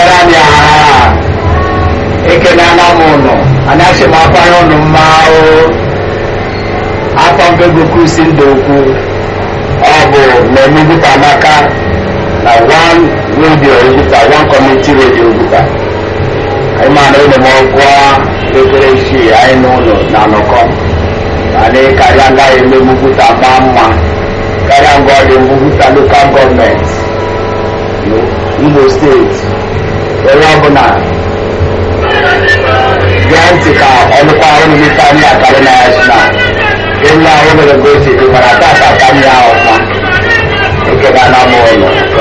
gara anyị aha ekene ana m ụnụ anaghị m akwanye ụnụ mma o afọ nke goku si ndụ okwu ọ bụ mmemme Oguta Amaka na one radio Oguta one community radio Oguta anyị ma na ụlọ m ọgwụọ ekere isii anyị n'ụlọ na anọkọ anyị karịa ngaghị eme Oguta maa mma karịa ngwa ọ dị Oguta lokal gọọmenti Imo steeti onye ọbụla gee ntị ka ọnụkwa ahụ n'ime anyị akarị na ya si na enyi ahụ mere ka o si dị mana tata aka anyị ahụ ọma ekele na m ụlọ